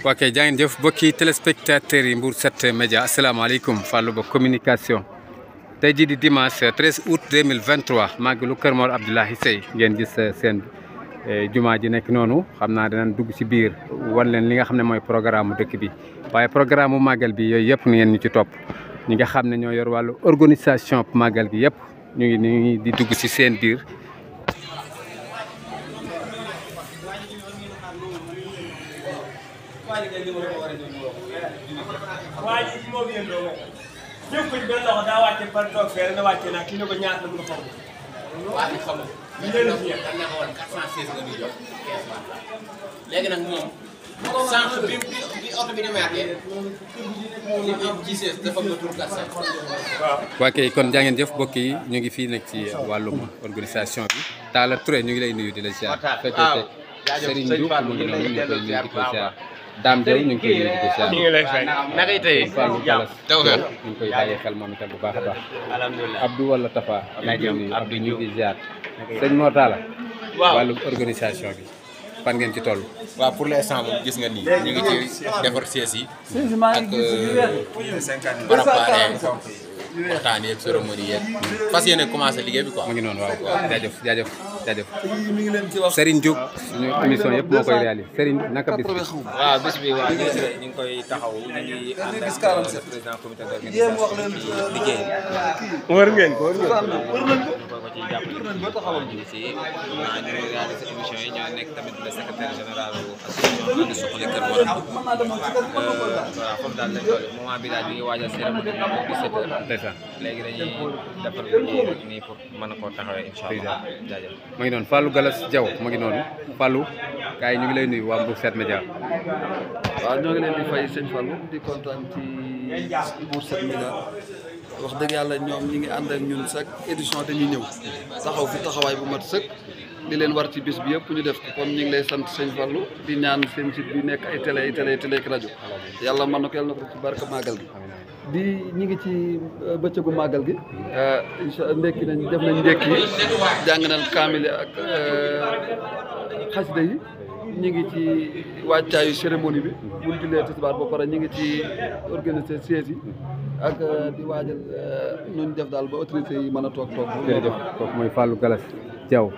waa kay jaa ngeen jëf bokki téléspectateurs yi Mbour 7 média asalaamaaleykum Fallou Ba communication tey jii di dimanche 13 août 2023 màggalu Kër Mor Abdoulaye Seye ngeen gis seen jumaa ji nekk noonu xam naa danañ dugg ci biir wan leen li nga xam ne mooy programme mu dëkk bi waaye programme mu màggal bi yooyu yëpp ngeen ñu ci topp ñi nga xam ne ñoo yor wàllu organisation màggal gi yëpp ñu ngi nii di dugg ci seen biir. waa ji ci moom yéen doo ñëw ko ci benn loxo daa wàcce par toog fee na wàcce naa kii ne ko ñaata la mun a xam waa bi xamul. ñu leen a fiye dañ ne ko woon 416 nga ñuy jox 15 waat léegi nag moom sànq bi bi bi oto bi demaatee li mu am gisee dafa nga tur 400. waaw waa kay kon jaa ngeen jëf mbokk yi ñu ngi fii nag ci wàllum organisation bi Talla Touré ñu ngi lay nuyu di la ziar fekkee te Serigne Diouf mu ngi noonu ñu ngi koy nuyu di ko ziar Dame Diaw ñu ngi koy nuyu di ko ziar ñu ngi lay fay naka yi tey. Fallou Galas taw nga. ñu ngi koy bàyyi xel moom itam bu baax a baax alhamdulilah Abdou wala Tafa ñu ngi koy nuyu Abdou Abdou ñu ngi ziar sëñ Mor Talla waaw wàllum organisation bi fan ngeen ci toll waaw pour l'instant moom gis nga nii ñu ngi ci defar sièges yi ak préparer waxtaan yeeg cérémonie yeeg fas yéene commencé liggéey bi quoi. mu ngi noonu waaw jaajëf jaajëf jaajëf Serigne Diouf suñu émission yëpp moo koy réalisé Serigne naka bis bi waaw bés bi waaw ñu ngi ñu ngi koy taxaw ñu ngi ànd ak le président comité d'organisation ci liggéey wër ngeen ko wër ngeen ñu ko ko ci jàppale ñu ngi si naa ñu réalisé émission yi ñoo nekk tamit le secrétaire général association ànd suqali Kër Mor voilà foofu daal lañ toll moment bi daal ñu ngi waajal cérémonie bi pour 17 heures ndeysaan léegi dañuy defar liggéey rek nii pour mën a koo taxawee incha allah jaajëf mu ngi noonu Fallou Galas Diaw mu ngi noonu Fallou gars yi ñu ngi lay nuyu waa Mbour 7 Média waaw ñoo ngi leen di fay sëñ Fallou di kontaan ci Mbour 7 Média wax dëgg yàlla ñoom ñi ngi ànd ak ñun chaque édition dañuy ñëw taxaw fi taxawaay bu mat sëkk li leen war ci bis bi yëpp ñu def ko kon ñu ngi lay sant sëñ Fallou di ñaan seen site bi nekk ay télé ay télé ay télé ak rajo yàlla mën na ko yàlla na ko ci barka màggal gi di ñi ngi ci bëccëgu màggal gi incha ndekki nañ def nañ ndekki yi jàng nañ kaamile ak xasida yi ñi ngi ci wàccaayu cérémonie bi bu ñu jullee tisbaar ba pare ñi ngi ci organiser siège yi ak di waajal nuñ def daal ba autorité yi mën a toog toog jërëjëf kooku mooy Fallou Galas Diaw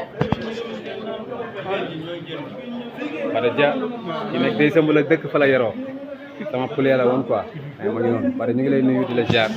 Bada Dia ki nekk day sëmb la dëkk fa la yoroo sama poulet la woon quoi mais ma ngi noonu Bada ñu ngi lay nuyu di la ziar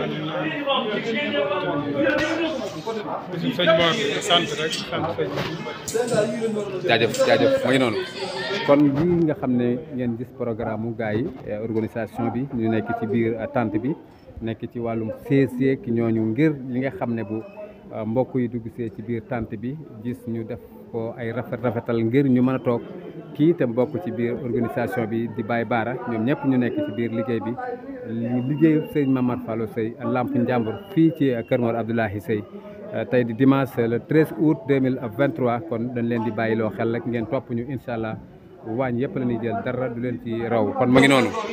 sëñ Mor sant rek sant sëñ jaajëf jaajëf ma ngi noonu kon lii nga xam ne ngeen gis programme mu gars yi organisation bi ñu nekk ci biir tente bi nekk ci wàllum seeseek ñooñu ngir li nga xam ne bu mbokk yi dugg see ci biir tente bi gis ñu def ko ay rafet rafetal ngir ñu mën a toog kii itam bokk ci biir organisation bi di Baye Baara ñoom ñëpp ñu nekk ci biir liggéey bi liggéeyu sëñ Mamar Fallou Seye Lamp Njàmbur fii ci Kër Mor Abdoulaye Seye tey di dimanche le 13 août 2023 kon dañ leen di bàyyiloo xel rek ngeen topp ñu incha allah waañ yëpp la ñuy jël dara du leen ci raw kon ma ngi noonu